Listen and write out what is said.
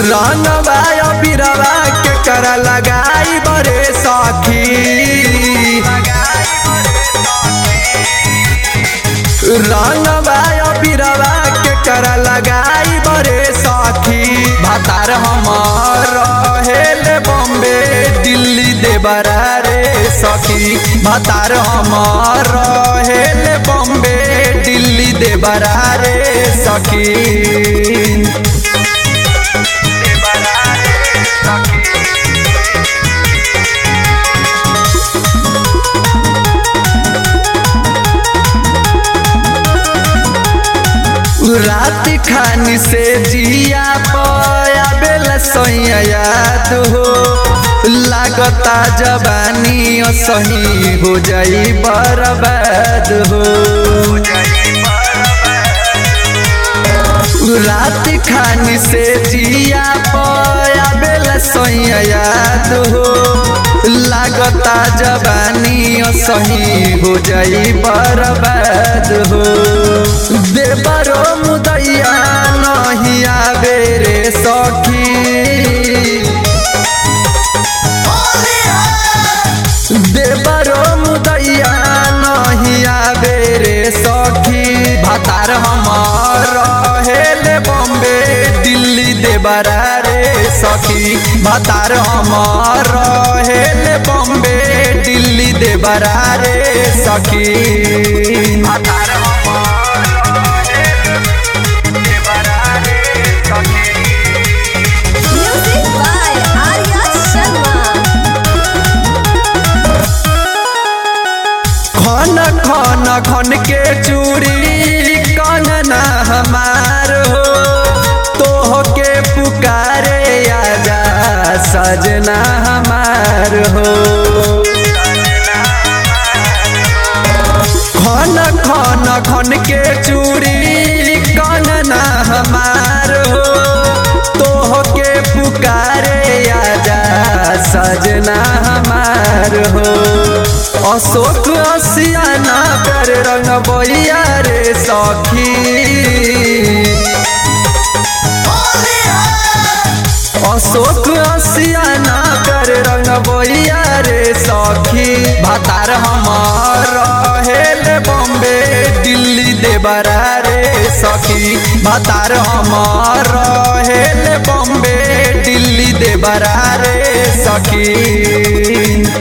रंगवा बिरवा के कर लगाई बरे सखी रंगवा बिरवा के कर लगाई बरे सखी भातार हमार हेल बॉम्बे दिल्ली देवरा रे सखी भातार हमार हेल बॉम्बे दिल्ली देवरा रे सखी रात खानी से जिया पया बेल सैया याद हो लागता जवानी सही हो जाई बर्बाद हो रात खानी से जिया पया बेल सैया याद हो लागता जवानी सही हो जाई बर्बाद हो देवरो मुदैया नहीं आवे रे सखी देवरो मुदैया नहीं आवे रे सखी भातार हमार हेल बॉम्बे दिल्ली देवरा रे सखी भातार हमार हेल बॉम्बे दिल्ली देवरा रे सखी भातार Music by Arya Sharma. खन खन खन के चूड़ी कंगना हमार हो तोह के पुकारे आजा सजना हमार हो खन खन खन के चूड़ी कंगना हमार हो तोह के पुकारे आजा सजना हमार हो अशोक असियाना कर रंग बैया रे सखी अशोक असियाना कर रंग बैया रे सखी भातार हमार हेल बॉम्बे दिल्ली देवरा रे सखी भातार हमार हेल बॉम्बे दिल्ली देवरा रे सखी